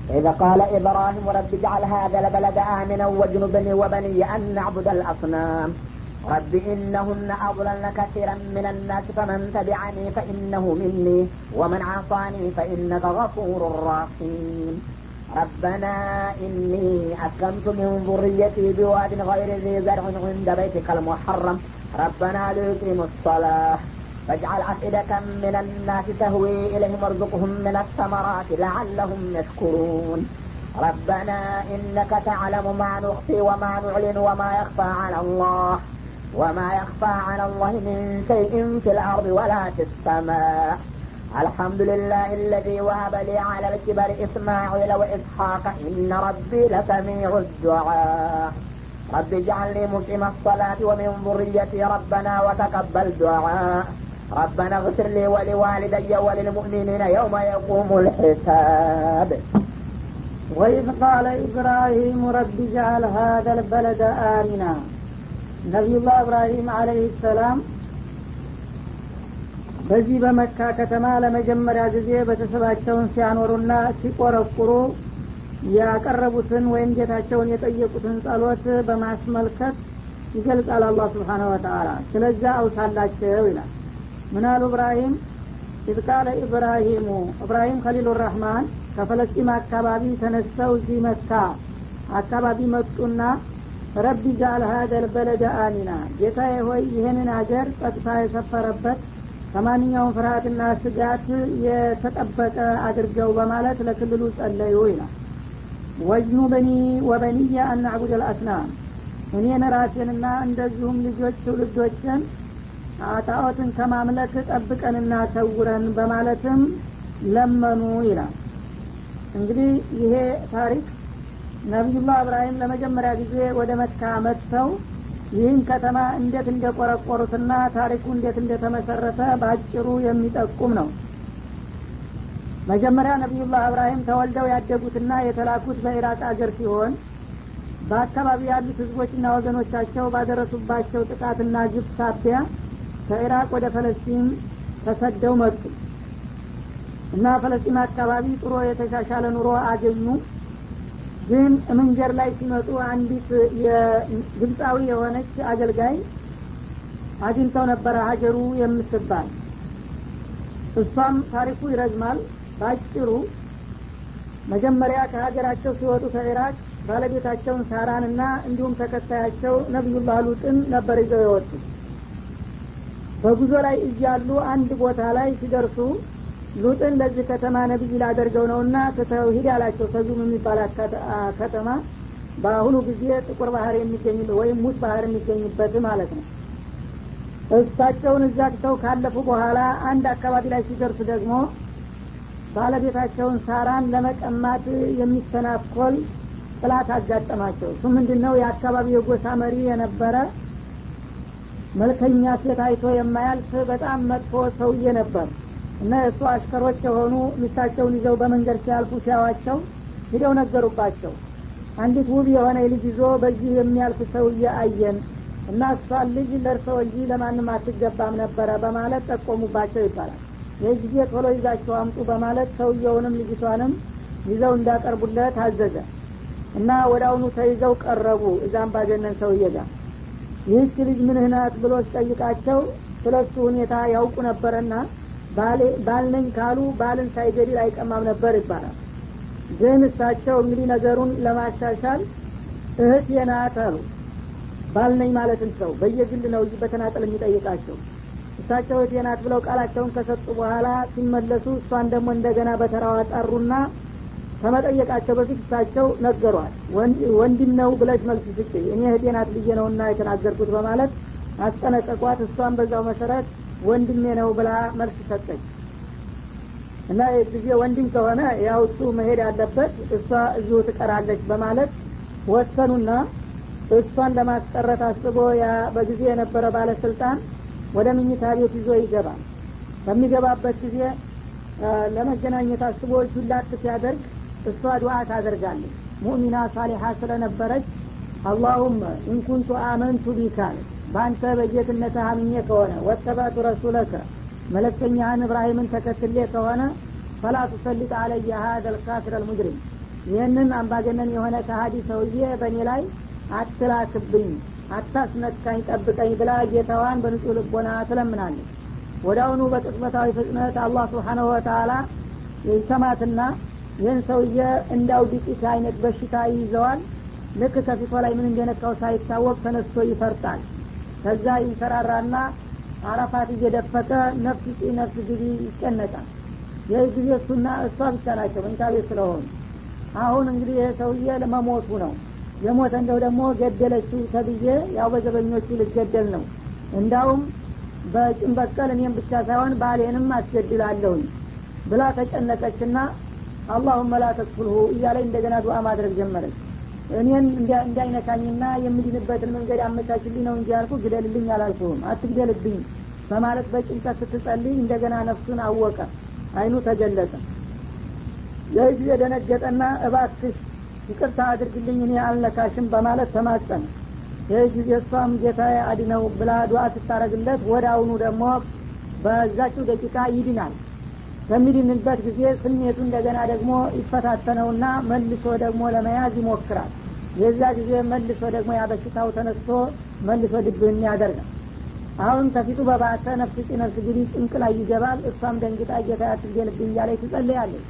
إذا قال إبراهيم رب اجعل هذا البلد آمنا واجنبني وبني أن نعبد الأصنام رب إنهن أضللن كثيرا من الناس فمن تبعني فإنه مني ومن عصاني فإنك غفور رحيم ربنا إني أسلمت من ذريتي بواد غير ذي زرع عند بيتك المحرم ربنا ليقيموا الصلاة فاجعل أفئدة من الناس تهوي إليهم وارزقهم من الثمرات لعلهم يشكرون ربنا إنك تعلم ما نخفي وما نعلن وما يخفى على الله وما يخفى على الله من شيء في الأرض ولا في السماء الحمد لله الذي وهب لي على الكبر إسماعيل وإسحاق إن ربي لسميع الدعاء رب اجعلني مقيم الصلاة ومن ذريتي ربنا وتقبل دعاء ربنا اغفر لي ولوالدي وللمؤمنين يوم يقوم الحساب وإذ قال إبراهيم رب اجعل هذا البلد آمنا نبي الله إبراهيم عليه السلام በዚህ በመካ ከተማ ለመጀመሪያ ጊዜ ቤተሰባቸውን ሲያኖሩና ሲቆረቁሩ ያቀረቡትን ወይም ጌታቸውን የጠየቁትን ጸሎት በማስመልከት ይገልጻል አላህ ስብሓነ ወተአላ ስለዛ አውሳላቸው ይላል ምናሉ እብራሂም ኢዝ ቃለ ኢብራሂሙ እብራሂም ከሊሉ ራህማን ከፈለስጢም አካባቢ ተነስተው እዚህ መካ አካባቢ መጡና ረቢ ጃል ሀደል በለደ አሚና ጌታዬ ሆይ ይህንን አገር ጸጥታ የሰፈረበት ከማንኛውም ፍርሃትና ስጋት የተጠበቀ አድርገው በማለት ለክልሉ ጸለዩ ይላል ወጅኑ በኒ ወበኒየ አናዕቡድ አልአስናም እኔን ራሴንና እንደዚሁም ልጆች ትውልዶችን ጣዖትን ከማምለክ ጠብቀንና ሰውረን በማለትም ለመኑ ይላል እንግዲህ ይሄ ታሪክ ነቢዩላህ እብራሂም ለመጀመሪያ ጊዜ ወደ መካ መጥተው ይህን ከተማ እንዴት እንደቆረቆሩትና ታሪኩ እንዴት እንደተመሰረተ በአጭሩ የሚጠቁም ነው መጀመሪያ ነቢዩላህ እብራሂም ተወልደው ያደጉትና የተላኩት በኢራቅ አገር ሲሆን በአካባቢ ያሉት ህዝቦችና ወገኖቻቸው ባደረሱባቸው ጥቃትና ግብ ሳቢያ ከኢራቅ ወደ ፈለስጢን ተሰደው መጡ እና ፈለስጢን አካባቢ ጥሩ የተሻሻለ ኑሮ አገኙ ግን መንገድ ላይ ሲመጡ አንዲት የግብፃዊ የሆነች አገልጋይ አግኝተው ነበረ ሀጀሩ የምትባል እሷም ታሪኩ ይረዝማል ባጭሩ መጀመሪያ ከሀገራቸው ሲወጡ ከኢራቅ ባለቤታቸውን ሳራንና እንዲሁም ተከታያቸው ነቢዩላህ ሉጥን ነበር ይዘው የወጡ በጉዞ ላይ እያሉ አንድ ቦታ ላይ ሲደርሱ ሉጥን ለዚህ ከተማ ነቢይ ላደርገው ነውና ትተው ሂድ አላቸው ተዙም የሚባል ከተማ በአሁኑ ጊዜ ጥቁር ባህር የሚገኝ ወይም ሙት ባህር የሚገኝበት ማለት ነው እሳቸውን እዛ ትተው ካለፉ በኋላ አንድ አካባቢ ላይ ሲደርሱ ደግሞ ባለቤታቸውን ሳራን ለመቀማት የሚተናኮል ጥላት አጋጠማቸው እሱ ምንድን ነው የአካባቢው የጎሳ መሪ የነበረ መልከኛ ሴት አይቶ የማያልፍ በጣም መጥፎ ሰውዬ ነበር እና የእሱ አሽከሮች የሆኑ ሚስታቸውን ይዘው በመንገድ ሲያልፉ ሲያዋቸው ሂደው ነገሩባቸው አንዲት ውብ የሆነ ልጅ ይዞ በዚህ የሚያልፍ ሰውዬ አየን እና እሷን ልጅ ለእርሰው እንጂ ለማንም አትገባም ነበረ በማለት ጠቆሙባቸው ይባላል ይህ ጊዜ ቶሎ ይዛቸው አምጡ በማለት ሰውየውንም ልጅቷንም ይዘው እንዳቀርቡለት አዘዘ እና ወደ አሁኑ ተይዘው ቀረቡ እዛም ባገነን ሰውዬ ጋር ይህች ልጅ ምንህ ናት ብሎ ሲጠይቃቸው ስለ እሱ ሁኔታ ያውቁ ነበረና ባልነኝ ካሉ ባልን ሳይገድል አይቀማም ነበር ይባላል ግን እሳቸው እንግዲህ ነገሩን ለማሻሻል እህት የናት አሉ ባልነኝ ማለትን ሰው በየግል ነው በተናጠል የሚጠይቃቸው እሳቸው እህት የናት ብለው ቃላቸውን ከሰጡ በኋላ ሲመለሱ እሷን ደግሞ እንደገና በተራዋ ጠሩና ከመጠየቃቸው በፊት እሳቸው ነገሯል ወንድም ነው ብለሽ መልስ ስጭ እኔ እህቴ ናት ብዬ ነውና የተናገርኩት በማለት አስጠነቀቋት እሷን በዛው መሰረት ወንድሜ ነው ብላ መልስ ሰጠች እና ጊዜ ወንድም ከሆነ ያው እሱ መሄድ ያለበት እሷ እዚሁ ትቀራለች በማለት ወሰኑና እሷን ለማስቀረት አስቦ ያ በጊዜ የነበረ ባለስልጣን ወደ ምኝታ ቤት ይዞ ይገባል በሚገባበት ጊዜ ለመገናኘት አስቦ እጁን ላክ ሲያደርግ እሷ ዱዓ ታደርጋለች ሙእሚና ሳሊሓ ስለነበረች አላሁመ ኢንኩንቱ አመንቱ ቢካል በአንተ በጌትነት አምኜ ከሆነ ወተባቱ ረሱለከ መለክተኛህን እብራሂምን ተከትሌ ከሆነ ፈላ ቱሰሊጥ አለየ ሀደ ልካፊር አልሙጅሪም ይህንን አምባገነን የሆነ ከሀዲ ሰውዬ በእኔ ላይ አትላክብኝ አታስነካኝ ጠብቀኝ ብላ ጌታዋን በንጹህ ልቦና ትለምናለች ወዳውኑ በቅጽበታዊ ፍጥነት አላህ ስብሓነሁ ወተላ ይሰማትና ይህን ሰውዬ እንዳው ዲቂት አይነት በሽታ ይይዘዋል ልክ ከፊቷ ላይ ምን እንደነካው ሳይታወቅ ተነስቶ ይፈርጣል ከዛ ይንሰራራና አረፋት እየደፈቀ ነፍስ ጪ ነፍስ ግቢ ይጨነቃል ይህ ጊዜ እሱና እሷ ብቻ ናቸው መኝታ ቤት ስለሆኑ አሁን እንግዲህ ይህ ሰውዬ ለመሞቱ ነው የሞተ እንደው ደግሞ ገደለችው ተብዬ ያው በዘበኞቹ ልገደል ነው እንዳውም በጭን በቀል እኔም ብቻ ሳይሆን ባሌንም አስገድላለሁኝ ብላ ተጨነቀችና አላሁመ ላ ተክፍልሁ እያለ እንደገና ዱዓ ማድረግ ጀመረች እኔን እንዳይነካኝና የምድንበትን መንገድ አመቻችልኝ ነው እንጂ ያልኩ ግደልልኝ አላልኩህም አትግደልብኝ በማለት በጭንቀት ስትጸልይ እንደገና ነፍሱን አወቀ አይኑ ተገለጠ ይህ ጊዜ ደነገጠና እባክሽ ይቅርታ አድርግልኝ እኔ አልነካሽም በማለት ተማጸነ ይህ ጊዜ እሷም ጌታ አድነው ብላ ዱዓ ስታረግለት ወደ አሁኑ ደግሞ በዛችው ደቂቃ ይድናል በሚድንበት ጊዜ ስሜቱ እንደገና ደግሞ ይፈታተነውና መልሶ ደግሞ ለመያዝ ይሞክራል የዛ ጊዜ መልሶ ደግሞ ያበሽታው ተነስቶ መልሶ ድብህን ያደርጋል አሁን ከፊቱ በባሰ ነፍስ ጭ ነፍስ ግዲ ጭንቅ ላይ ይገባል እሷም ደንግጣ ጌታ ያትገለብኝ እያለች ትጸልያለች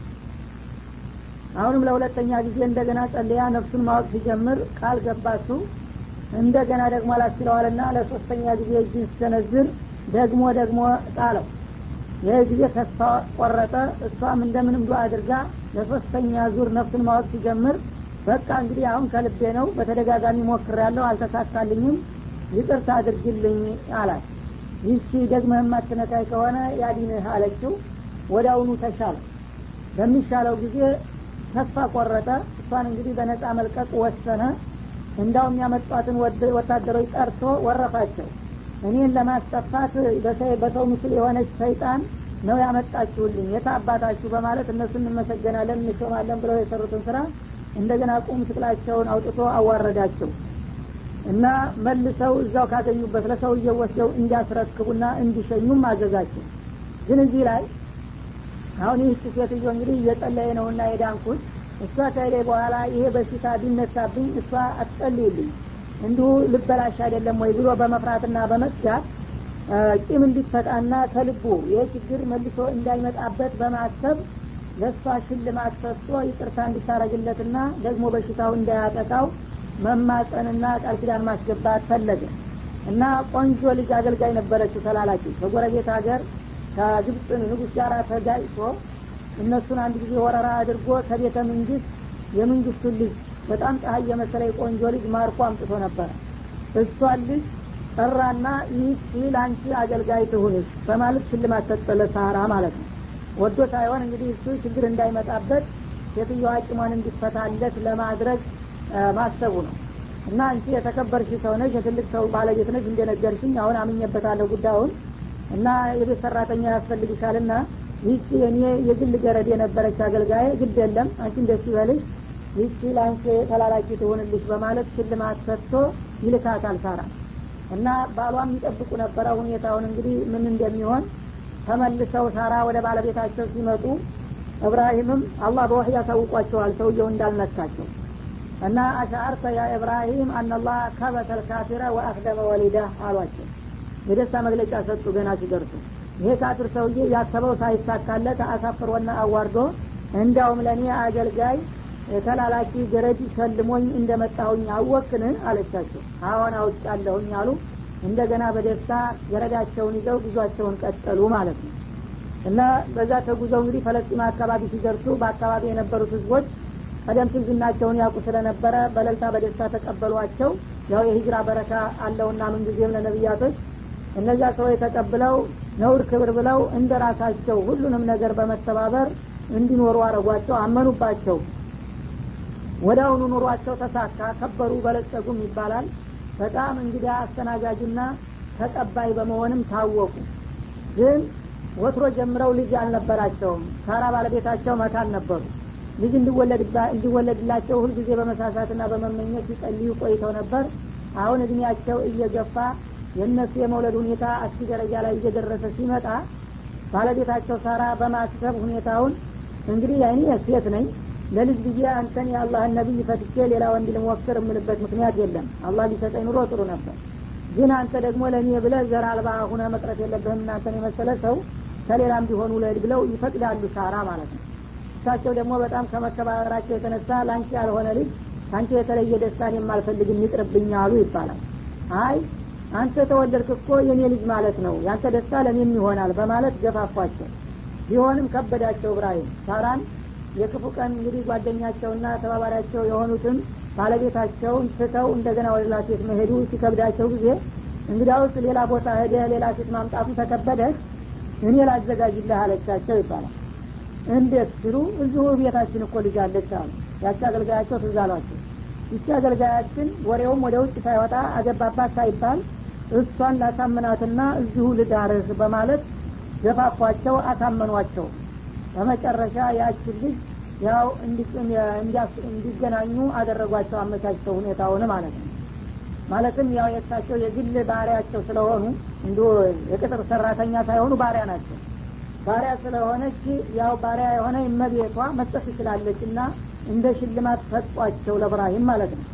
አሁንም ለሁለተኛ ጊዜ እንደገና ጸልያ ነፍሱን ማወቅ ሲጀምር ቃል ገባችሁ እንደገና ደግሞ አላስችለዋልና ለሶስተኛ ጊዜ እጅን ሲሰነዝር ደግሞ ደግሞ ጣለው ይህ ጊዜ ተስፋ ቆረጠ እሷም እንደምንም ዱ አድርጋ ለሶስተኛ ዙር ነፍሱን ማወቅ ሲጀምር በቃ እንግዲህ አሁን ከልቤ ነው በተደጋጋሚ ሞክር ያለው አልተሳካልኝም ይቅርታ አድርግልኝ አላት ይህቺ ደግመህ የማትነካይ ከሆነ ያዲንህ አለችው ወደ አሁኑ ተሻለ በሚሻለው ጊዜ ተስፋ ቆረጠ እሷን እንግዲህ በነጻ መልቀቅ ወሰነ እንዳውም ያመጧትን ወታደሮች ጠርቶ ወረፋቸው እኔን ለማስጠፋት በሰው ምስል የሆነች ሰይጣን ነው ያመጣችሁልኝ የታ አባታችሁ በማለት እነሱ እንመሰገናለን እንሾማለን ብለው የሰሩትን ስራ እንደገና ቁም ስቅላቸውን አውጥቶ አዋረዳቸው እና መልሰው እዛው ካገኙበት ለሰውየው ወስደው እንዲያስረክቡና እንዲሸኙም አዘዛቸው ግን እዚህ ላይ አሁን ይህች ሴትዮ እንግዲህ እየጸለየ ነውና የዳንኩት እሷ ከሄደ በኋላ ይሄ በሽታ ቢነሳብኝ እሷ አትጸልይልኝ እንዲሁ ልበላሽ አይደለም ወይ ብሎ በመፍራትና በመስጋት ቂም እንዲፈጣና ከልቡ ይህ ችግር መልሶ እንዳይመጣበት በማሰብ ለእሷ ሽልማት ሰጥቶ ይቅርታ እንዲታረግለትና ደግሞ በሽታው እንዳያጠቃው መማፀንና ቃል ኪዳን ማስገባት ፈለገ እና ቆንጆ ልጅ አገልጋይ ነበረችው ተላላኪ ከጎረቤት ሀገር ከግብፅ ንጉስ ጋር ተጋጭቶ እነሱን አንድ ጊዜ ወረራ አድርጎ ከቤተ መንግስት የመንግስቱን ልጅ በጣም ፀሐይ የመሰለ ቆንጆ ልጅ ማርኮ አምጥቶ ነበረ እሷን ልጅ ጠራና ይህች ለአንቺ አገልጋይ ትሁንሽ በማለት ሽልማት ሰጠለ ሳራ ማለት ነው ወዶ ሳይሆን እንግዲህ እሱ ችግር እንዳይመጣበት ሴትዮዋ አቂሟን እንዲፈታለት ለማድረግ ማሰቡ ነው እና አንቺ የተከበርሽ ሰው ነሽ የትልቅ ሰው ባለቤት ነሽ እንደነገርሽኝ አሁን አምኜበታለሁ ጉዳዩን እና የቤት ሰራተኛ ያስፈልግሻልና ይህቺ የኔ የግል ገረድ የነበረች አገልጋይ ግድ የለም አንቺ እንደሱ ይበልሽ ይህቺ ለአንቺ ተላላኪ ትሆንልሽ በማለት ሽልማት ሰጥቶ ይልካታል ሳራ እና ባሏም ይጠብቁ ነበረ ሁኔታውን እንግዲህ ምን እንደሚሆን ተመልሰው ሳራ ወደ ባለቤታቸው ሲመጡ እብራሂምም አላህ በወህይ ያሳውቋቸዋል ሰውየው እንዳልነካቸው እና አሻአርተ ያ ኢብራሂም አናላህ ከበተ ልካፊረ ወአክደመ ወሊዳ አሏቸው የደስታ መግለጫ ሰጡ ገና ሲደርሱ ይሄ ካፊር ሰውዬ ያሰበው ሳይሳካለት አሳፍሮና አዋርዶ እንዲያውም ለእኔ አገልጋይ ተላላኪ ገረድ ሸልሞኝ እንደመጣሁኝ አወክን አለቻቸው አሁን አውጫለሁኝ አሉ እንደገና በደስታ ገረዳቸውን ይዘው ጉዟቸውን ቀጠሉ ማለት ነው እና በዛ ተጉዘው እንግዲህ ፈለስጢማ አካባቢ ሲደርሱ በአካባቢ የነበሩት ህዝቦች ቀደም ሲል ዝናቸውን ያውቁ ስለነበረ በለልታ በደስታ ተቀበሏቸው ያው የሂጅራ በረካ አለውና ምንጊዜም ለነቢያቶች እነዚያ ሰዎች ተቀብለው ነውር ክብር ብለው እንደ ራሳቸው ሁሉንም ነገር በመተባበር እንዲኖሩ አረጓቸው አመኑባቸው ወደ አሁኑ ኑሯቸው ተሳካ ከበሩ በለጸጉም ይባላል በጣም እንግዲህ አስተናጋጅና ተቀባይ በመሆንም ታወቁ ግን ወትሮ ጀምረው ልጅ አልነበራቸውም ሳራ ባለቤታቸው መካን ነበሩ ልጅ እንዲወለድላቸው ሁልጊዜ በመሳሳትና በመመኘት ሲጸልዩ ቆይተው ነበር አሁን እድሜያቸው እየገፋ የእነሱ የመውለድ ሁኔታ አስኪ ደረጃ ላይ እየደረሰ ሲመጣ ባለቤታቸው ሳራ በማሰብ ሁኔታውን እንግዲህ እኔ ሴት ነኝ ለልጅ ብዬ አንተን የአላህን ነቢይ ፈትቼ ሌላ ወንድ ልሞክር የምልበት ምክንያት የለም አላህ ሊሰጠኝ ኑሮ ጥሩ ነበር ግን አንተ ደግሞ ለእኔ ብለ ዘር አልባ ሁነ መቅረት የለብህም እናንተን የመሰለ ሰው ከሌላም ቢሆኑ ውለድ ብለው ይፈቅዳሉ ሳራ ማለት ነው እሳቸው ደግሞ በጣም ከመከባበራቸው የተነሳ ለአንቺ ያልሆነ ልጅ ከአንቺ የተለየ ደስታን የማልፈልግ ይቅርብኝ አሉ ይባላል አይ አንተ ተወለድክ እኮ የኔ ልጅ ማለት ነው ያንተ ደስታ ለእኔም ይሆናል በማለት ገፋፏቸው ቢሆንም ከበዳቸው እብራሂም ሳራን የክፉ ቀን እንግዲህ ጓደኛቸውና ተባባሪያቸው የሆኑትን ባለቤታቸውን ስተው እንደገና ወደ ሌላ ሴት መሄዱ ሲከብዳቸው ጊዜ እንግዲያውስ ሌላ ቦታ ሄደ ሌላ ሴት ማምጣቱ ተከበደህ እኔ ላዘጋጅልህ አለቻቸው ይባላል እንዴት ሲሉ እዚሁ ቤታችን እኮ ልጅ አለች አሉ ያቺ አገልጋያቸው ትዝ አሏቸው ይቺ አገልጋያችን ወሬውም ወደ ውጭ ሳይወጣ አገባባት ሳይባል እሷን ላሳምናትና እዚሁ ልዳርህ በማለት ገፋፏቸው አሳመኗቸው በመጨረሻ ያችን ልጅ ያው እንዲገናኙ አደረጓቸው አመቻቸው ሁኔታውን ማለት ነው ማለትም ያው የእሳቸው የግል ባህሪያቸው ስለሆኑ እንዲ የቅጥር ሰራተኛ ሳይሆኑ ባሪያ ናቸው ባሪያ ስለሆነች ያው ባሪያ የሆነ እመቤቷ መስጠት ትችላለች እና እንደ ሽልማት ሰጧቸው ለብራሂም ማለት ነው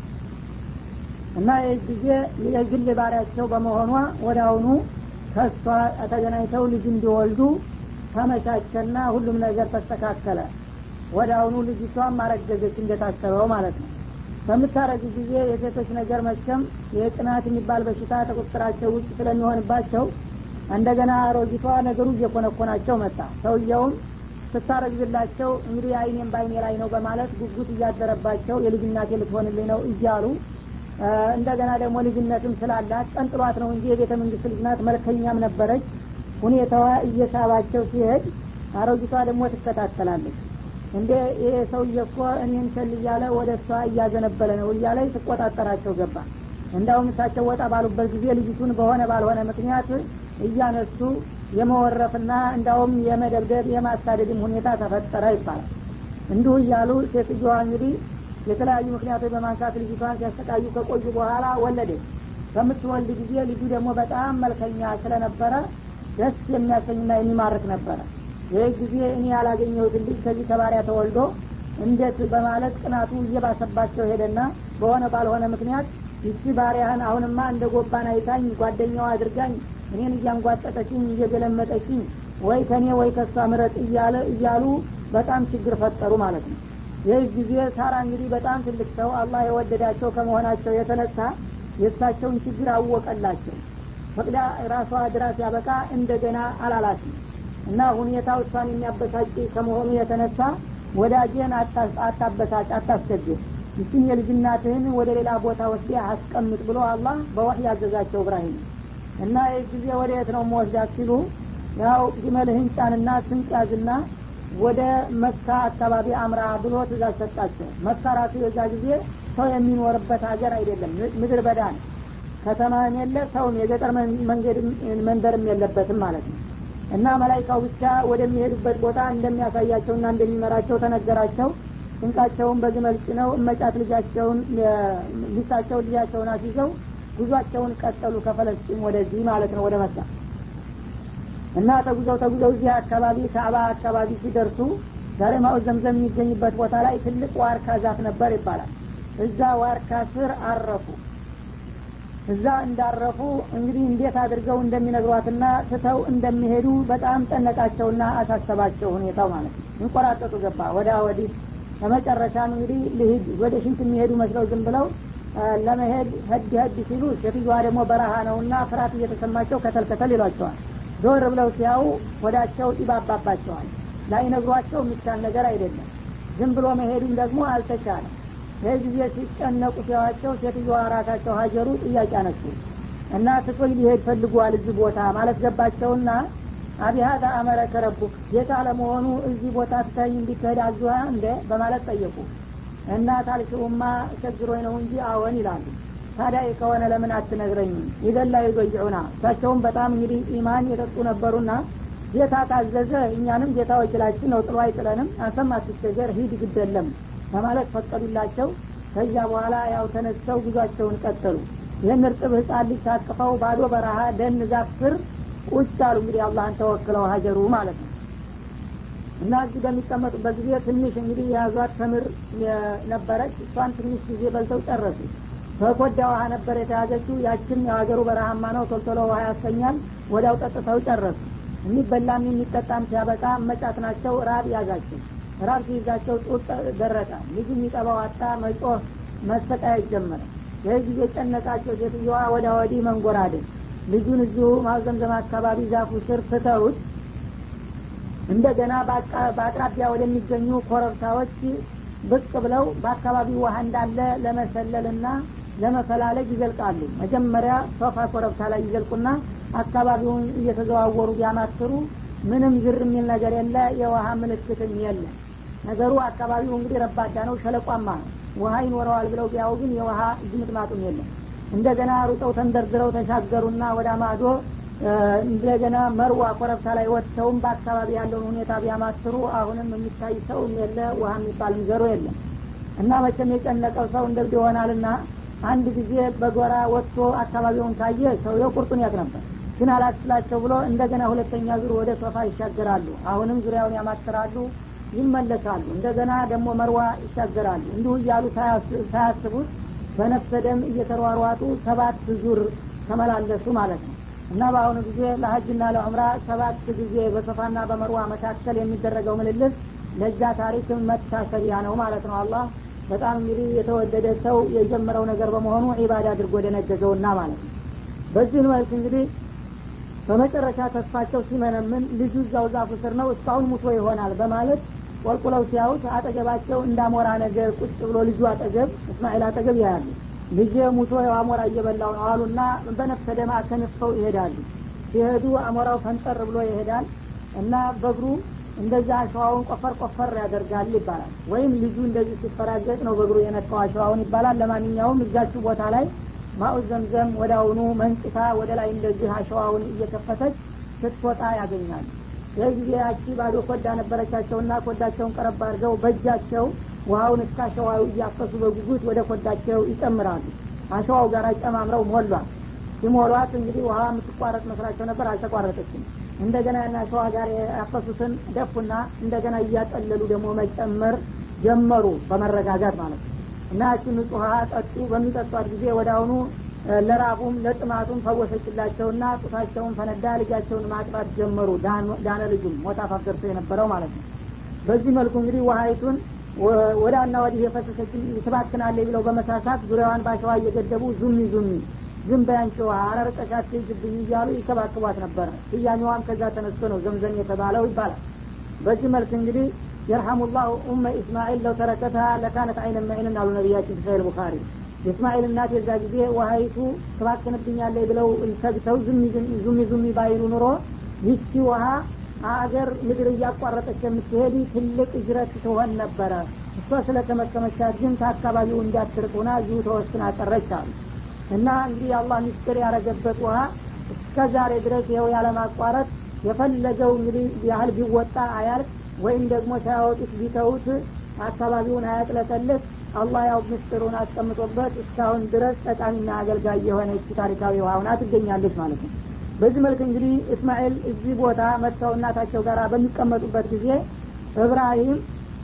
እና ይህ ጊዜ የግል ባሪያቸው በመሆኗ ወደ አሁኑ ከእሷ ተገናኝተው ልጅ እንዲወልዱ ተመቻቸና ሁሉም ነገር ተስተካከለ ወደ አሁኑ ልጅቷም ማረገዘች እንደታሰበው ማለት ነው በምታረግ ጊዜ የሴቶች ነገር መቸም የቅናት የሚባል በሽታ ተቁጥራቸው ውጭ ስለሚሆንባቸው እንደገና አሮጊቷ ነገሩ እየኮነኮናቸው መጣ ሰውየውም ስታረግዝላቸው እንግዲህ አይኔም በአይኔ ላይ ነው በማለት ጉጉት እያደረባቸው የልጅናቴ ልትሆንልኝ ነው እያሉ እንደገና ደግሞ ልጅነትም ስላላት ቀንጥሏት ነው እንጂ የቤተ መንግስት ልጅ ናት መልከኛም ነበረች ሁኔታዋ እየሳባቸው ሲሄድ አሮጊቷ ደግሞ ትከታተላለች እንደ ይሄ ሰውዬ እኮ እኔን ቸል እያለ ወደ እሷ እያዘነበለ ነው እያለ ትቆጣጠራቸው ገባ እንዳውም እሳቸው ወጣ ባሉበት ጊዜ ልጅቱን በሆነ ባልሆነ ምክንያት እያነሱ የመወረፍና እንዳውም የመደብደብ የማሳደድም ሁኔታ ተፈጠረ ይባላል እንዲሁ እያሉ ሴትዮዋ እንግዲህ የተለያዩ ምክንያቶች በማንሳት ልጅቷን ሲያሰቃዩ ከቆዩ በኋላ ወለደች በምትወልድ ጊዜ ልጁ ደግሞ በጣም መልከኛ ስለነበረ ደስ የሚያሰኝና የሚማርክ ነበረ ይህ ጊዜ እኔ ያላገኘሁትን ልጅ ከዚህ ከባሪያ ተወልዶ እንዴት በማለት ቅናቱ እየባሰባቸው ሄደና በሆነ ባልሆነ ምክንያት ይቺ ባሪያህን አሁንማ እንደ ጎባን አይታኝ ጓደኛዋ አድርጋኝ እኔን እያንጓጠጠችኝ እየገለመጠችኝ ወይ ከኔ ወይ ከሷ ምረጥ እያለ እያሉ በጣም ችግር ፈጠሩ ማለት ነው ይህ ጊዜ ሳራ እንግዲህ በጣም ትልቅ ሰው አላህ የወደዳቸው ከመሆናቸው የተነሳ የእሳቸውን ችግር አወቀላቸው ፈቅዳ ራሷ ድራስ ያበቃ እንደገና አላላትም እና ሁኔታው እሷን የሚያበሳጭ ከመሆኑ የተነሳ ወዳጄን አታበሳጭ አታስቸግር ይችን የልጅናትህን ወደ ሌላ ቦታ ወስዴ አስቀምጥ ብሎ አላህ በወህይ ያዘዛቸው እብራሂም እና ይህ ጊዜ ወደ የት ነው መወስዳት ሲሉ ያው ግመልህን ጫንና ስንቅ ያዝና ወደ መካ አካባቢ አምራ ብሎ ትእዛዝ ሰጣቸው መካ ራሱ የዛ ጊዜ ሰው የሚኖርበት ሀገር አይደለም ምድር በዳ ነው ከተማም የለ ሰውም የገጠር መንገድ መንደርም የለበትም ማለት ነው እና መላይካው ብቻ ወደሚሄዱበት ቦታ እንደሚያሳያቸውና እንደሚመራቸው ተነገራቸው ስንቃቸውን በግመል ጭነው እመጫት ልጃቸውን ሊሳቸው ልጃቸውን አስይዘው ጉዟቸውን ቀጠሉ ከፈለስጢም ወደዚህ ማለት ነው ወደ መካ እና ተጉዘው ተጉዘው እዚህ አካባቢ ከአባ አካባቢ ሲደርሱ ዛሬ ማኡ ዘምዘም የሚገኝበት ቦታ ላይ ትልቅ ዋርካ ዛፍ ነበር ይባላል እዛ ዋርካ ስር አረፉ እዛ እንዳረፉ እንግዲህ እንዴት አድርገው እንደሚነግሯትና ትተው እንደሚሄዱ በጣም ጨነቃቸውና አሳሰባቸው ሁኔታው ማለት ነው እንቆራጠጡ ገባ ወዳ ወዲህ በመጨረሻም እንግዲህ ልሂድ ወደ ሽንት የሚሄዱ መስለው ዝም ብለው ለመሄድ ህድ ህድ ሲሉ ሴትዮዋ ደግሞ በረሃ ነውና ፍርሃት እየተሰማቸው ከተል ከተል ይሏቸዋል ዞር ብለው ሲያው ወዳቸው ይባባባቸዋል ላይነግሯቸው የሚቻል ነገር አይደለም ዝም ብሎ መሄዱም ደግሞ አልተቻለም ይህ ጊዜ ሲጨነቁ ሲያዋቸው ሴትዮዋ ራሳቸው ሀጀሩ ጥያቄ አነሱ እና ትቶኝ ሊሄድ ፈልጓል እዚህ ቦታ ማለት ገባቸውና አቢሃዛ አመረከ ረቡክ ጌታ ለመሆኑ እዚህ ቦታ ትተኝ እንዲትሄድ አዙሃ እንደ በማለት ጠየቁ እና ታልሽውማ ቸግሮኝ ነው እንጂ አዎን ይላሉ ታዲያ ከሆነ ለምን አትነግረኝም ይዘላ ይዞይዑና እሳቸውም በጣም እንግዲህ ኢማን የጠጡ ነበሩና ጌታ ታዘዘ እኛንም ጌታ ወኪላችን ነው ጥሎ አይጥለንም አንተም አትቸገር ሂድ ግደለም በማለት ፈቀዱላቸው ከዚያ በኋላ ያው ተነስተው ጉዟቸውን ቀጠሉ ይህን እርጥብ ህጻን ልጅ ታቅፈው ባዶ በረሃ ደን ዛፍ ስር ቁጭ አሉ እንግዲህ አላህን ተወክለው ሀጀሩ ማለት ነው እና እዚህ በሚቀመጡበት ጊዜ ትንሽ እንግዲህ የያዟት ተምር ነበረች እሷን ትንሽ ጊዜ በልተው ጨረሱ በኮዳ ውሃ ነበር የተያዘችው ያችን የሀገሩ በረሃማ ነው ቶልቶሎ ውሃ ያሰኛል ወዲያው ጠጥተው ጨረሱ የሚበላም የሚጠጣም ሲያበቃ መጫት ናቸው ራብ ያዛቸው ራብ ሲይዛቸው ጡት ደረቀ ልጁ የሚጠባው አጣ መጮህ መሰቃየት ጀመረ ይህ ጊዜ ጨነቃቸው ሴትዮዋ ወዳ ወዲህ መንጎራደን ልጁን እዚሁ ማዘምዘም አካባቢ ዛፉ ስር ትተውት እንደገና በአቅራቢያ ወደሚገኙ ኮረብታዎች ብቅ ብለው በአካባቢው ውሃ እንዳለ ለመሰለልና ለመፈላለግ ይዘልቃሉ መጀመሪያ ሶፋ ኮረብታ ላይ ይዘልቁና አካባቢውን እየተዘዋወሩ ቢያማትሩ ምንም ዝር የሚል ነገር የለ የውሃ ምልክትም የለ ነገሩ አካባቢው እንግዲህ ረባዳ ነው ሸለቋማ ነው ውሃ ይኖረዋል ብለው ቢያው ግን የውሃ እጅምጥማጡም የለም እንደገና ሩጠው ተንደርድረው ተሻገሩና ወደ አማዶ እንደገና መርዋ ኮረብታ ላይ ወጥተውም በአካባቢ ያለውን ሁኔታ ቢያማትሩ አሁንም የሚታይ ሰውም የለ ውሃ የሚባል ዘሮ የለም እና መቼም የጨነቀው ሰው እንደብድ ይሆናልና አንድ ጊዜ በጎራ ወጥቶ አካባቢውን ካየ ሰውየው ቁርጡን ያቅ ነበር ግን አላስላቸው ብሎ እንደገና ሁለተኛ ዙር ወደ ሶፋ ይሻገራሉ አሁንም ዙሪያውን ያማትራሉ ይመለሳሉ እንደገና ደግሞ መርዋ ይሻገራሉ እንዲሁ እያሉ ሳያስቡት በነፍሰ ደም እየተሯሯጡ ሰባት ዙር ተመላለሱ ማለት ነው እና በአሁኑ ጊዜ ለሀጅና ለዑምራ ሰባት ጊዜ በሶፋና በመርዋ መካከል የሚደረገው ምልልስ ለዛ ታሪክ መታሰቢያ ነው ማለት ነው አላህ በጣም እንግዲህ የተወደደ ሰው የጀመረው ነገር በመሆኑ ዒባዳ አድርጎ ደነገገውና ማለት ነው በዚህ መልክ እንግዲህ በመጨረሻ ተስፋቸው ሲመነምን ልጁ እዛው ዛፉ ስር ነው እስካሁን ሙቶ ይሆናል በማለት ቆልቁለው ሲያዩት አጠገባቸው እንዳሞራ ነገር ቁጭ ብሎ ልጁ አጠገብ እስማኤል አጠገብ ያያሉ ልጅ ሙቶ አሞራ እየበላው ነው አሉና በነፍሰ ደማ ተንፈው ይሄዳሉ ሲሄዱ አሞራው ፈንጠር ብሎ ይሄዳል እና በእግሩ እንደዛ አሸዋውን ቆፈር ቆፈር ያደርጋል ይባላል ወይም ልጁ እንደዚህ ሲፈራገጥ ነው በእግሩ የነካው አሸዋውን ይባላል ለማንኛውም እዛችሁ ቦታ ላይ ማኡ ዘምዘም ወደ አሁኑ መንጭታ ወደ ላይ እንደዚህ አሸዋውን እየከፈተች ስትወጣ ያገኛሉ ይህ ጊዜ ያቺ ባዶ ኮዳ ነበረቻቸውና ኮዳቸውን ቀረብ አድርገው በእጃቸው ውሃውን እስከ አሸዋው እያፈሱ በጉጉት ወደ ኮዳቸው ይጨምራሉ አሸዋው ጋር ጨማምረው ሞሏል ሲሞሏት እንግዲህ ውሃ የምትቋረጥ መስራቸው ነበር አልተቋረጠችም እንደገና ና አሸዋ ጋር ያፈሱትን ደፉና እንደገና እያጠለሉ ደግሞ መጨመር ጀመሩ በመረጋጋት ማለት ነው እና ያችን ንጹህ ውሃ ጠጡ በሚጠጧት ጊዜ ወደ አሁኑ ለራቡም ለጥማቱም ፈወሰችላቸውና ጡታቸውን ፈነዳ ልጃቸውን ማጥባት ጀመሩ ዳነ ልጁም ሞት አፋፍ ደርሶ የነበረው ማለት ነው በዚህ መልኩ እንግዲህ ውሀይቱን ወዳና ወዲህ የፈሰሰችን ትባክናለ ብለው በመሳሳት ዙሪያዋን ባሸዋ እየገደቡ ዙሚ ዙሚ ዝም በያንቺ ውሃ አረርቀሻት ትይዝብኝ እያሉ ይከባክቧት ነበረ ስያሜዋም ከዛ ተነስቶ ነው ዘምዘም የተባለው ይባላል በዚህ መልክ እንግዲህ የርሐሙላሁ ኡመ ኢስማኤል ለው ተረከታ ለካነት አይነ መዒንን አሉ ነቢያችን ሰሂህ ቡኻሪ የእስማኤል እናት የዛ ጊዜ ውሀይቱ ትባክንብኛለች ብለው ሰግተው ዙሚ ዙሚ ባይሉ ኑሮ ይቺ ውሀ አገር ምድር እያቋረጠች የምትሄድ ትልቅ እጅረት ትሆን ነበረ እሷ ስለተመከመቻት ግን ከአካባቢው እንዳትርቁና እዚሁ ተወስና ቀረች አሉ እና እንግዲህ የአላህ ሚስጥር ያረገበት ውሀ እስከ ዛሬ ድረስ ይኸው ያለማቋረጥ የፈለገው እንግዲህ ያህል ቢወጣ አያልቅ ወይም ደግሞ ሳያወጡት ቢተውት አካባቢውን አያጥለቀልቅ አላህ ያው ምስጢሩን አስቀምጦበት እስካሁን ድረስ ጠቃሚና አገልጋይ የሆነች ታሪካዊ ውሃውና ትገኛለች ማለት ነው በዚህ መልክ እንግዲህ እስማኤል እዚህ ቦታ መጥተው እናታቸው ጋር በሚቀመጡበት ጊዜ እብራሂም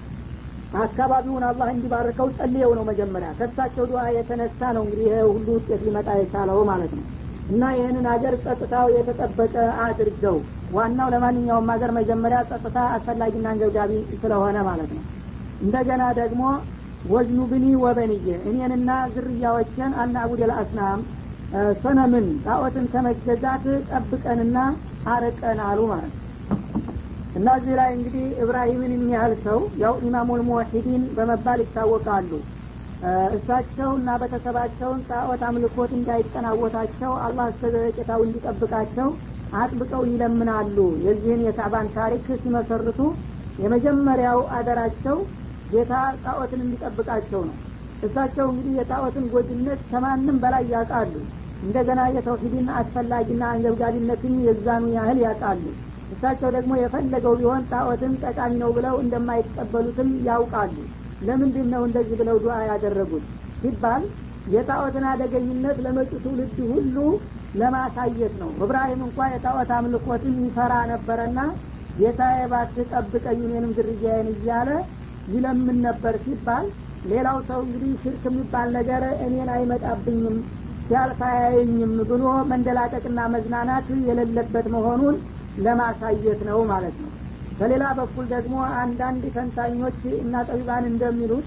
አካባቢውን አላህ እንዲባርከው ጸልየው ነው መጀመሪያ ከሳቸው ዱዓ የተነሳ ነው እንግዲህ ይሄ ሁሉ ውጤት ሊመጣ የቻለው ማለት ነው እና ይህንን ሀገር ጸጥታው የተጠበቀ አድርገው ዋናው ለማንኛውም ሀገር መጀመሪያ ጸጥታ አስፈላጊና አንገብጋቢ ስለሆነ ማለት ነው እንደገና ደግሞ ወዝኑ ብኒ ወበንዬ እኔንና ዝርያዎችን አናቡድ ልአስናም ሰነምን ጣዖትን ከመገዛት ጠብቀንና አረቀን አሉ ማለት ነው እና እዚህ ላይ እንግዲህ እብራሂምን የሚያህል ሰው ያው ኢማሙል ሙወሒዲን በመባል ይታወቃሉ እሳቸው እና ቤተሰባቸውን ጣዖት አምልኮት እንዳይጠናወታቸው አላህ እስከዘለቄታው እንዲጠብቃቸው አጥብቀው ይለምናሉ የዚህን የካዕባን ታሪክ ሲመሰርቱ የመጀመሪያው አደራቸው ጌታ ጣዖትን እንዲጠብቃቸው ነው እሳቸው እንግዲህ የጣዖትን ጎጅነት ከማንም በላይ ያውቃሉ እንደገና የተውሂድን አስፈላጊና አንገብጋቢነትን የዛኑ ያህል ያውቃሉ እሳቸው ደግሞ የፈለገው ቢሆን ጣዖትን ጠቃሚ ነው ብለው እንደማይቀበሉትም ያውቃሉ ለምንድን ነው እንደዚህ ብለው ዱዓ ያደረጉት ሲባል የጣዖትን አደገኝነት ለመጪ ትውልድ ሁሉ ለማሳየት ነው እብራሂም እንኳ የጣዖት አምልኮትን ይፈራ ነበረና ጌታዬ እባክህ ጠብቀኝ እኔንም ዝርያዬን እያለ ይለምን ነበር ሲባል ሌላው ሰው እንግዲህ ሽርክ የሚባል ነገር እኔን አይመጣብኝም ሲያልፍ አያየኝም ብሎ መንደላቀቅና መዝናናት የሌለበት መሆኑን ለማሳየት ነው ማለት ነው በሌላ በኩል ደግሞ አንዳንድ ተንታኞች እና ጠቢባን እንደሚሉት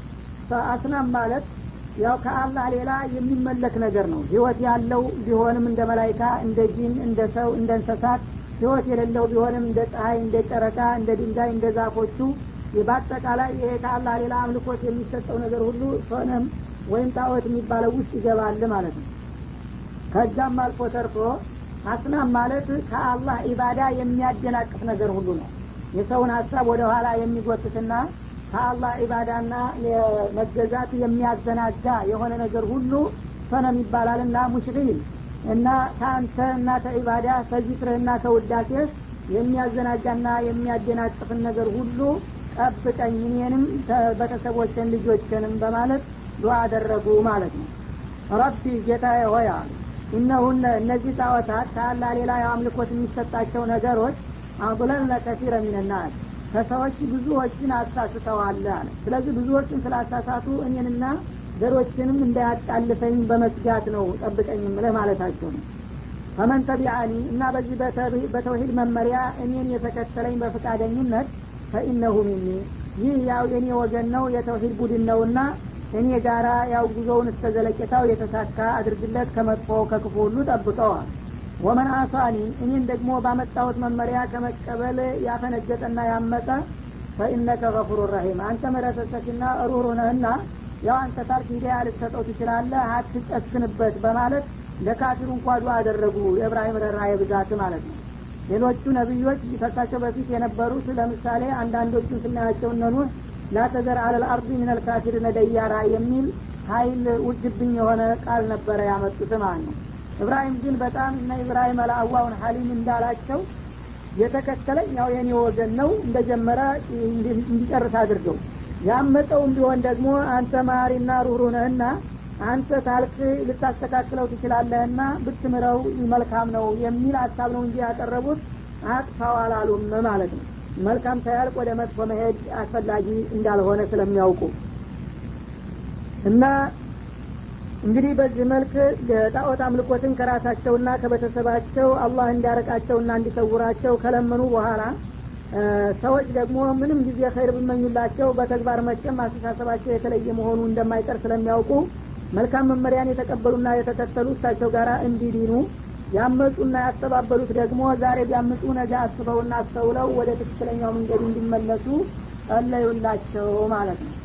አስናም ማለት ያው ከአላህ ሌላ የሚመለክ ነገር ነው ህይወት ያለው ቢሆንም እንደ መላይካ እንደ ጂን እንደ ሰው እንደ እንስሳት ህይወት የሌለው ቢሆንም እንደ ፀሐይ እንደ ጨረቃ እንደ ድንጋይ እንደ ዛፎቹ በአጠቃላይ ይሄ ከአላህ ሌላ አምልኮት የሚሰጠው ነገር ሁሉ ሶነም ወይም ጣዖት የሚባለው ውስጥ ይገባል ማለት ነው ከዛም አልፎ ተርፎ አስናም ማለት ከአላህ ኢባዳ የሚያደናቅፍ ነገር ሁሉ ነው የሰውን ሀሳብ ወደ ኋላ የሚጎትትና ከአላህ ኢባዳና መገዛት የሚያዘናጋ የሆነ ነገር ሁሉ ሰነም ይባላል እና ሙሽሪል እና ከአንተ እና ከኢባዳ ከዚክርህና ከውዳሴህ የሚያዘናጋና የሚያደናቅፍን ነገር ሁሉ ጠብቀኝ እኔንም ቤተሰቦችን ልጆችንም በማለት ዱዓ አደረጉ ማለት ነው ረቢ ጌታዬ ሆይ አሉ እነሁነ እነዚህ ጣዖታት ከአላህ ሌላ የአምልኮት የሚሰጣቸው ነገሮች አضለልነ ከሲረ ሚንናስ ከሰዎች ብዙዎችን አሳስተዋል አለ ስለዚህ ብዙዎችን ስላሳሳቱ እኔንና ዘሮችንም እንዳያጣልፈኝ በመስጋት ነው ጠብቀኝ ምልህ ማለታቸው ነው ፈመን ተቢአኒ እና በዚህ በተውሂድ መመሪያ እኔን የተከተለኝ በፈቃደኝነት ፈኢነሁ ሚኒ ይህ ያው የኔ ወገን ነው የተውሂድ ቡድን ነውና እኔ ጋራ ያው ጉዞውን እስከ ዘለቄታው የተሳካ አድርግለት ከመጥፎ ከክፉ ሁሉ ጠብቀዋል ወመን አሳኒ እኔን ደግሞ ባመጣሁት መመሪያ ከመቀበል ያፈነገጠና ያመጠ ፈኢነከ ገፉሩ ረሂም አንተ መረሰሰችና ሩህሩ ነህና ያው አንተ ታርክ ሂዳያ ልትሰጠው ትችላለህ አትጨክንበት በማለት ለካፊሩ እንኳ ዱዓ አደረጉ የእብራሂም ረራዬ ብዛት ማለት ነው ሌሎቹ ነቢዮች ከሳቸው በፊት የነበሩት ለምሳሌ አንዳንዶቹን ስናያቸው እነኑ ላተዘር አለል አርዲ ሚነል ካፊሪነ ደያራ የሚል ሀይል ውጅብኝ የሆነ ቃል ነበረ ያመጡት ማለት ነው እብራሂም ግን በጣም እነ ኢብራሂም አልአዋውን ሀሊም እንዳላቸው የተከተለኝ ያው የኔ ወገን ነው እንደጀመረ እንዲጨርስ አድርገው ያመጠውም ቢሆን ደግሞ አንተ ማሪና ሩህሩ ነህና አንተ ታልክ ልታስተካክለው ትችላለህና ብትምረው መልካም ነው የሚል ሀሳብ ነው እንጂ ያቀረቡት አጥፋው አላሉም ማለት ነው መልካም ሳያልቅ ወደ መጥፎ መሄድ አስፈላጊ እንዳልሆነ ስለሚያውቁ እና እንግዲህ በዚህ መልክ ጣዖት አምልኮትን ከራሳቸውና ከቤተሰባቸው አላህ እንዲያረቃቸውና እንዲሰውራቸው ከለመኑ በኋላ ሰዎች ደግሞ ምንም ጊዜ ኸይር ብመኙላቸው በተግባር መቼም አስተሳሰባቸው የተለየ መሆኑ እንደማይቀር ስለሚያውቁ መልካም መመሪያን የተቀበሉና የተከተሉ እሳቸው ጋር እንዲዲኑ ያመፁና ያስተባበሉት ደግሞ ዛሬ ቢያምፁ ነገ አስበውና አስተውለው ወደ ትክክለኛው መንገድ እንዲመለሱ ጸለዩላቸው ማለት ነው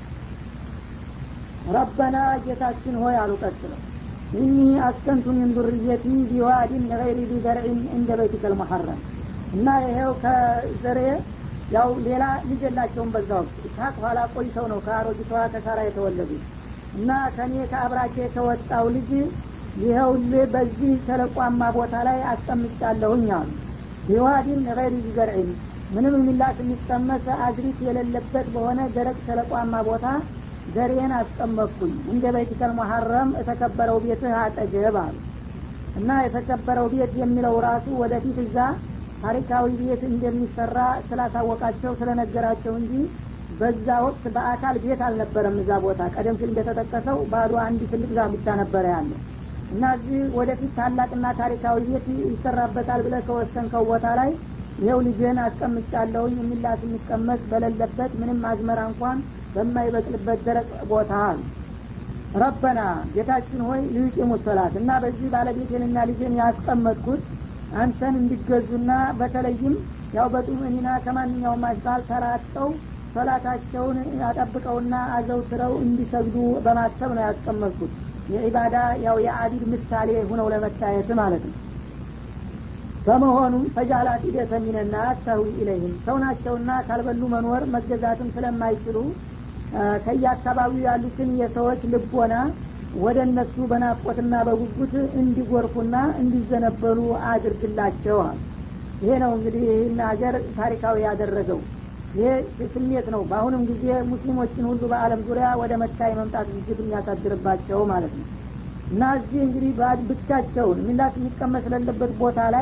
ረበና ጌታችን ሆይ አሉ ቀጥለው ኢኒ አስከንቱ ሚን ዙርየቲ ቢዋዲን ገይሪ ቢዘርዒን እንደ በይቲከል መሐረም እና ይሄው ከዘሬ ያው ሌላ ልጅ የላቸውም በዛ ወቅት ኢስሐቅ ኋላ ቆይተው ነው ከአሮጊቷ ከሳራ የተወለዱ እና ከኔ ከአብራኬ ከወጣው ልጅ ይኸው በዚህ ሸለቋማ ቦታ ላይ አስቀምጫለሁኝ አሉ ቢዋዲን ገይሪ ቢዘርዒን ምንም የሚላስ የሚቀመስ አዝሪት የሌለበት በሆነ ደረቅ ሸለቋማ ቦታ ዘሬን አስቀመጥኩኝ እንደ በይቲከል መሐረም የተከበረው ቤትህ አጠገብ አሉ እና የተከበረው ቤት የሚለው ራሱ ወደፊት እዛ ታሪካዊ ቤት እንደሚሰራ ስላሳወቃቸው ስለነገራቸው እንጂ በዛ ወቅት በአካል ቤት አልነበረም እዛ ቦታ ቀደም ሲል እንደተጠቀሰው ባዶ አንድ ትልቅ ዛፍ ብቻ ነበረ ያለው እና እዚህ ወደፊት ታላቅና ታሪካዊ ቤት ይሰራበታል ብለ ከወሰንከው ቦታ ላይ ይኸው ልጅህን አስቀምጫለሁኝ የሚላስ የሚቀመጥ በሌለበት ምንም አዝመራ እንኳን በማይበቅልበት ደረቅ ቦታ አሉ ረበና ጌታችን ሆይ ልዩቂሙ ሰላት እና በዚህ ባለቤቴንና ልጅን ያስቀመጥኩት አንተን እንዲገዙና በተለይም ያው በጡምእኒና ከማንኛውም አሽባል ተራጠው ሶላታቸውን አጠብቀውና አዘውትረው እንዲሰግዱ በማሰብ ነው ያስቀመጥኩት የዒባዳ ያው የአቢድ ምሳሌ ሁነው ለመታየት ማለት ነው በመሆኑም ፈጃላት ሂደተ ሚነና ተህዊ ኢለይህም ሰው ናቸውና ካልበሉ መኖር መገዛትም ስለማይችሉ ከየአካባቢው ያሉትን የሰዎች ልቦና ወደ እነሱ በናፍቆትና በጉጉት እንዲጎርፉና እንዲዘነበሉ አድርግላቸዋል ይሄ ነው እንግዲህ ይህን ሀገር ታሪካዊ ያደረገው ይሄ ስሜት ነው በአሁንም ጊዜ ሙስሊሞችን ሁሉ በአለም ዙሪያ ወደ መካ የመምጣት ዝግጅት የሚያሳድርባቸው ማለት ነው እና እዚህ እንግዲህ ብቻቸውን ሚላት የሚቀመስ ለለበት ቦታ ላይ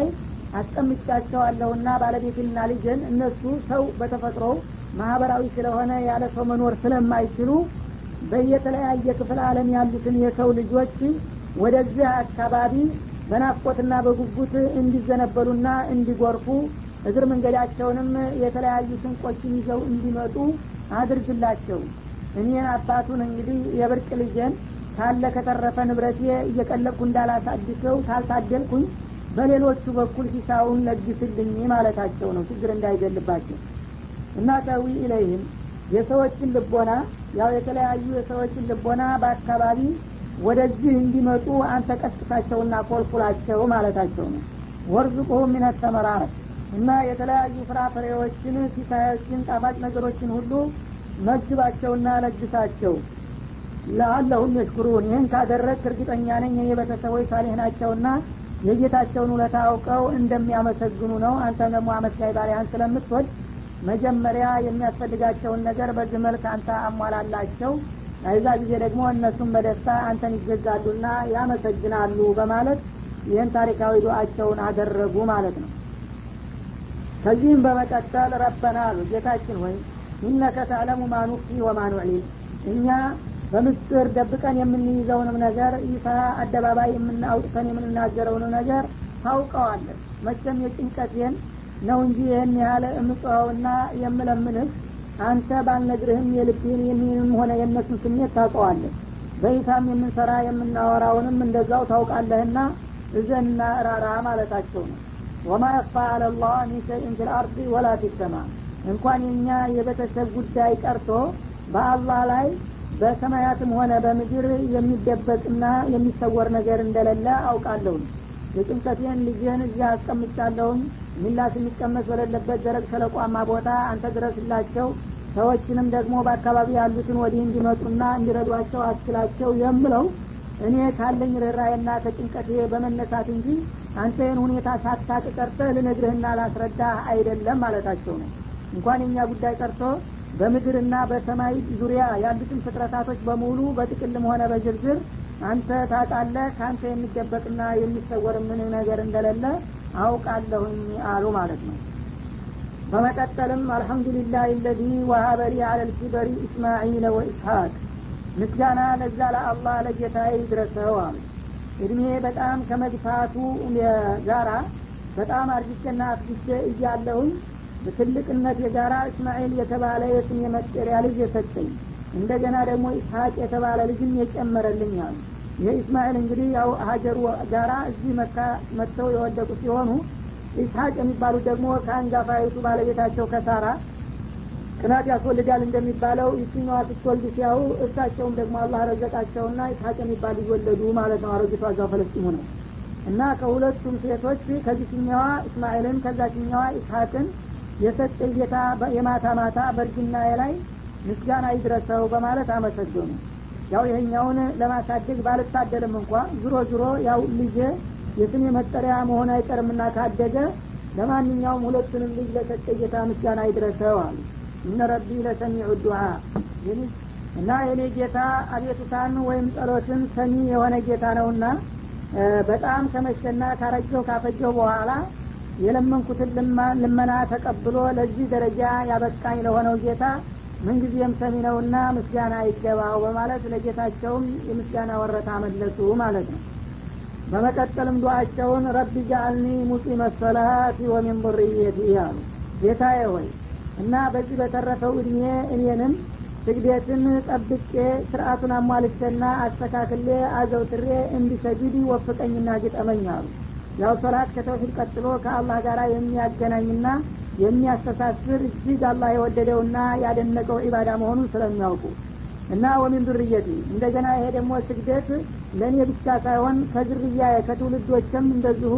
አስቀምጫቸዋለሁና ባለቤትና ልጅን እነሱ ሰው በተፈጥሮ ማህበራዊ ስለሆነ ያለ ሰው መኖር ስለማይችሉ በየተለያየ ክፍለ ዓለም ያሉትን የሰው ልጆች ወደዚህ አካባቢ በናፍቆትና በጉጉት እንዲዘነበሉና እንዲጎርፉ እግር መንገዳቸውንም የተለያዩ ስንቆችን ይዘው እንዲመጡ አድርግላቸው እኔን አባቱን እንግዲህ የብርቅ ልጄን ካለ ከተረፈ ንብረቴ እየቀለብኩ እንዳላሳድሰው ካልታደልኩኝ በሌሎቹ በኩል ሂሳውን ለግስልኝ ማለታቸው ነው ችግር እንዳይገልባቸው እና ተዊ ኢለይህም የሰዎችን ልቦና ያው የተለያዩ የሰዎችን ልቦና በአካባቢ ወደዚህ እንዲመጡ አንተ ቀስቅሳቸውና ኮልኩላቸው ማለታቸው ነው ወርዝቁሁ ሚነ ተመራረት እና የተለያዩ ፍራፍሬዎችን ሲሳዮችን ጣፋጭ ነገሮችን ሁሉ መግባቸውና ለግሳቸው ለአለሁም የሽኩሩን ይህን ካደረግ እርግጠኛ ነኝ የኔ ቤተሰቦች ሳሌህ ናቸውና የጌታቸውን ውለታ አውቀው እንደሚያመሰግኑ ነው አንተም ደግሞ አመስጋይ ባሪያህን ስለምትወድ መጀመሪያ የሚያስፈልጋቸውን ነገር በዚህ መልክ አንተ አሟላላቸው ከዛ ጊዜ ደግሞ እነሱም በደስታ አንተን ይገዛሉና ያመሰግናሉ በማለት ይህን ታሪካዊ ዱአቸውን አደረጉ ማለት ነው ከዚህም በመቀጠል ረበና አሉ ጌታችን ሆይ ኢነከ ተዕለሙ ማኑፊ ወማኑዕሊን እኛ በምስጢር ደብቀን የምንይዘውንም ነገር ይፋ አደባባይ የምናውጥተን የምንናገረውን ነገር ታውቀዋለን መቼም የጭንቀቴን ነው እንጂ ይህን ያህል እምጽኸውና የምለምንህ አንተ ባልነግርህም የልብህን የሚንም ሆነ የእነሱን ስሜት ታውቀዋለህ በይታም የምንሰራ የምናወራውንም እንደዛው ታውቃለህና እዘንና እራራ ማለታቸው ነው ወማ የክፋ አለላህ ሚን ሸይን ፊ ልአርድ ወላ ፊ ሰማ እንኳን የኛ የቤተሰብ ጉዳይ ቀርቶ በአላህ ላይ በሰማያትም ሆነ በምድር የሚደበቅና የሚሰወር ነገር እንደሌለ አውቃለሁኝ የጭንቀቴን ልጅህን እዚያ አስቀምጫለሁኝ ሚላስ የሚቀመስ በሌለበት ደረቅ ሸለቋማ ቦታ አንተ ድረስላቸው ሰዎችንም ደግሞ በአካባቢ ያሉትን ወዲህ እንዲመጡና እንዲረዷቸው አስችላቸው የምለው እኔ ካለኝ ርኅራዬና ከጭንቀቴ በመነሳት እንጂ አንተ ይህን ሁኔታ ሳታቅ ቀርተህ ልነግርህና ላስረዳህ አይደለም ማለታቸው ነው እንኳን የኛ ጉዳይ ቀርቶ በምድርና በሰማይ ዙሪያ ያሉትን ፍጥረታቶች በሙሉ በጥቅልም ሆነ በዝርዝር አንተ ታውቃለህ ከአንተ የሚደበቅና የሚሰወር ምን ነገር እንደሌለ አውቃለሁኝ አሉ ማለት ነው በመቀጠልም አልሐምዱሊላህ ለዚ ወሀበሊ አለ ልኪበሪ እስማዒለ ወኢስሐቅ ምስጋና ለዛ ለአላህ ለጌታ ይድረሰው አሉ እድሜ በጣም ከመግፋቱ ጋራ በጣም አርጅቼና አፍጅቼ እያለሁኝ በትልቅነት የጋራ እስማኤል የተባለ የስም የመጠሪያ ልጅ የሰጠኝ እንደገና ደግሞ ኢስሐቅ የተባለ ልጅም የጨመረልኝ አሉ ይህ እስማኤል እንግዲህ ያው ሀጀሩ ጋራ እዚህ መካ መጥተው የወደቁ ሲሆኑ ኢስሐቅ የሚባሉት ደግሞ ከአንጋፋይቱ ባለቤታቸው ከሳራ ቅናት ያስወልዳል እንደሚባለው ይችኛዋ ስትወልድ ሲያው እሳቸውም ደግሞ አላህ ረዘቃቸውና ኢስሐቅ የሚባል ልጅ ወለዱ ማለት ነው አረጊቷ እዛው ፈለስጢሙ ነው እና ከሁለቱም ሴቶች ከዚችኛዋ እስማኤልን ከዛችኛዋ ኢስሐቅን የሰጠ ጌታ የማታ ማታ በእርጅናዬ ላይ ምስጋና ይድረሰው በማለት አመሰገኑ ያው ይሄኛውን ለማሳደግ ባልታደልም እንኳ ዝሮ ዝሮ ያው ልጄ የስሜ መጠሪያ መሆን አይቀርምና ካደገ ለማንኛውም ሁለቱንም ልጅ ለሰጠ ጌታ ምስጋና ይድረሰው አሉ እነ ረቢ ለሰሚዑ ዱዓ እና የኔ ጌታ አቤቱታን ወይም ጸሎትን ሰሚ የሆነ ጌታ ነውና በጣም ከመሸና ካረጀው ካፈጀው በኋላ የለመንኩትን ልመና ተቀብሎ ለዚህ ደረጃ ያበቃኝ ለሆነው ጌታ ምንጊዜም ሰሚ ነውና ምስጋና ይገባው በማለት ለጌታቸውም የምስጋና ወረታ መለሱ ማለት ነው በመቀጠልም ዱአቸውን ረቢ ጃአልኒ ሙቂመ ሰላት ወሚን ዙርየቲ አሉ ጌታዬ ሆይ እና በዚህ በተረፈው እድሜ እኔንም ስግደትን ጠብቄ ስርአቱን አሟልቼና አስተካክሌ አዘውትሬ እንዲሰግድ ወፍቀኝና ግጠመኝ አሉ ያው ሶላት ከተውሂድ ቀጥሎ ከአላህ ጋር የሚያገናኝና የሚያስተሳስር እጅግ አላህ የወደደውና ያደነቀው ዒባዳ መሆኑን ስለሚያውቁ እና ወሚን ዱርየቲ እንደገና ይሄ ደግሞ ስግደት ለእኔ ብቻ ሳይሆን ከዝርያ ከትውልዶችም እንደዚሁ